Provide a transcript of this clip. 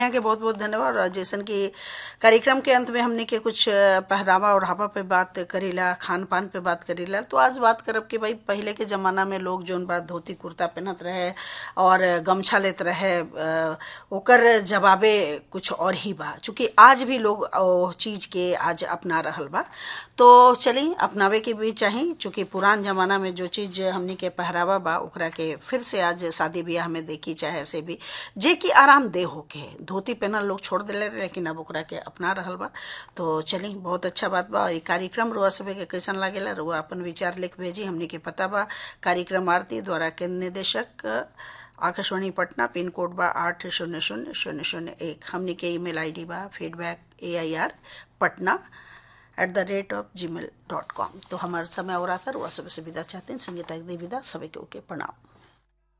यहाँ के बहुत बहुत धन्यवाद और जैसन कि कार्यक्रम के अंत में हमने के कुछ पहरावा और हवा पे बात करीला खान पान पे बात करीला तो आज बात करब कि भाई पहले के जमाना में लोग जोन बात धोती कुर्ता पहनत रहे और गमछा लेत रहे अ, ओकर जवाबे कुछ और ही बा चूंकि आज भी लोग ओ चीज के आज अपना रहल बा तो चली अपनावे के भी चाही चूंकि पुरान जमाना में जो चीज हमनी के पहरावा बा ओकरा के फिर से आज शादी ब्याह में देखी चाहे ऐसे भी जे कि आरामदेह होके धोती पहनल लोग छोड़ दिले रहे लेकिन अब ओकरा के अपना रहल बा तो चली बहुत अच्छा बात बा ई कार्यक्रम रुआ सभे के कैसन लागेला रुआ अपन विचार लिख भेजी हमनी के पता बा कार्यक्रम आरती द्वारा केंद्र निदेशक आकाशवाणी पटना पिन कोड बा आठ शून्य शून्य शून्य शून्य एक हमनी के ईमेल आईडी बा feedback A I R Patna at the rate of Gmail dot com तो हमारा समय और आता रुआ सभी से विदा चाहते हैं संगीता विदा सभी के ओके प्रणाम